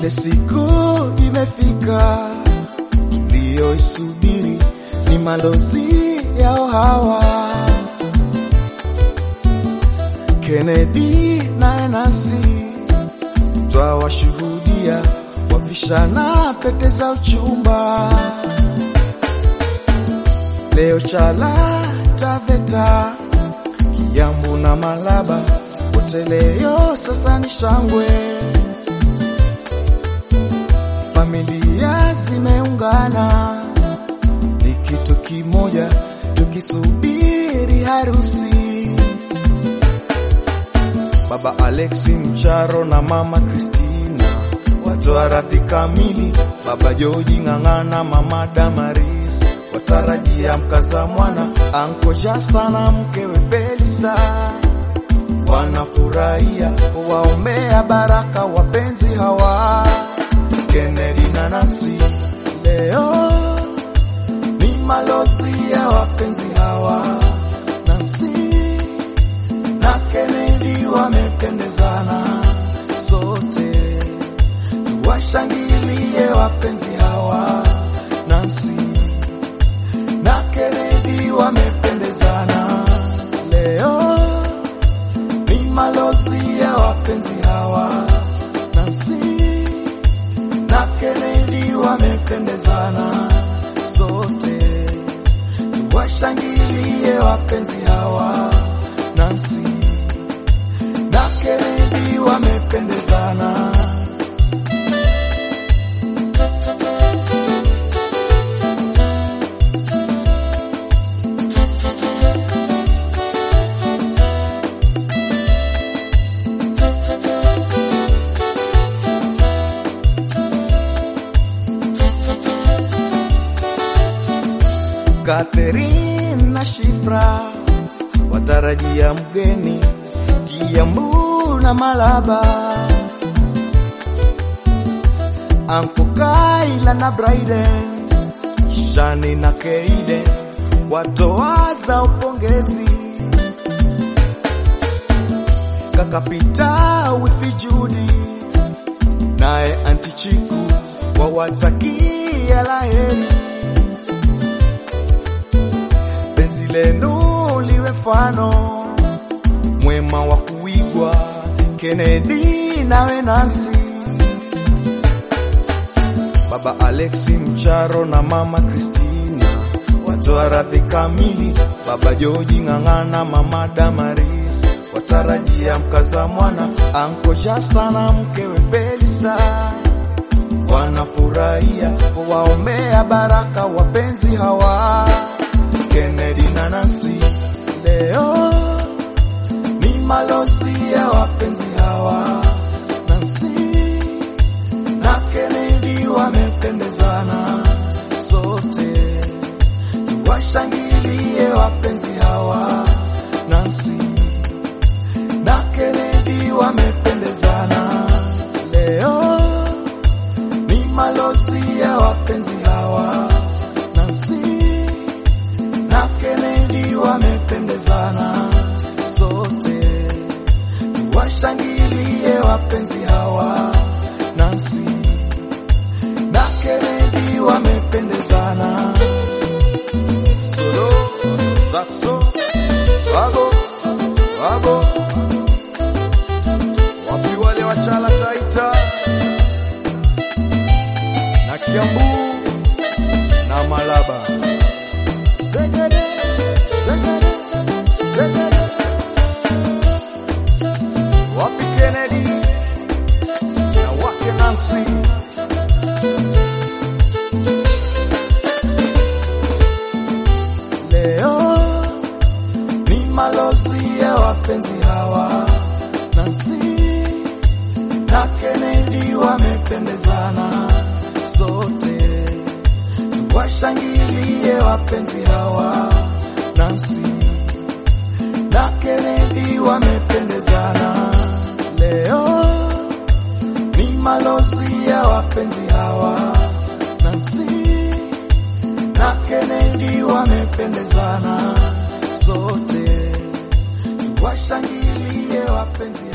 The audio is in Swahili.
Ile siku imefika tuliyoisubiri, ni malozi yao hawa Kennedy na Nancy, twawashuhudia wavishana pete za uchumba. Leo Chala, Taveta, Kiambu na Malaba, wote leo sasa ni shangwe. Familia zimeungana, ni kitu kimoja, tukisubiri harusi. Baba Alexi Mcharo na mama Kristina watoa radhi kamili. Baba Joji Ng'ang'ana, mama Damaris watarajia mkaza mwana. Anko Jasa na mkewe Felista wanafurahia waombea baraka wapenzi hawa Kennedy na Nancy. Leo ni malozi ya wapenzi hawa Nancy na Kennedy wamependezana, sote washangilie wapenzi hawa Nancy na Kennedy wamependezana. Leo ni malozi ya wapenzi hawa Nancy na Kennedy wamependezana, sote washangilie wapenzi hawa Nancy na Kennedy wamependezana. Catherine na Shifra watarajia mgeni Kiambu na Malaba, Anko Kaila na Bryden, Shani na Keide watoaza upongezi, kaka Pita wifi Judi naye anti Chiku wawatakia laheri penzi lenu liwe mfano mwema wa kuigwa. Kennedy nawe Nancy, baba Alexi Mcharo na mama Kristina watoa radhi kamili. Baba Joji Ng'ang'ana, mama Damaris watarajia mkaza mwana. Anko Jasa na mkewe Felista wanafurahia waombea baraka wapenzi hawa Kennedy na Nancy. Leo ni malozi ya wapenzi hawa Nancy na Kennedy wamependezana, sote washangilie wapenzi hawa Nancy na Kennedy wamependezana. Leo ni malozi ya wapenzi hawa Nancy na Kennedy wamependezana, sote washangilie wapenzi hawa Nancy na Kennedy wamependezana. Solo saxo wago wago, wapi wale wachala Taita na Kiambu na Malaba Zegede, zegede, zegede. Wapi Kennedy na wake Nancy leo ni malozi ya wapenzi hawa Nancy na Kennedy wamependezana, sote washangilie wapenzi hawa Nancy na Kennedy wamependezana. Leo ni malozi ya wapenzi hawa Nancy na Kennedy wamependezana, sote washangilie wapenzi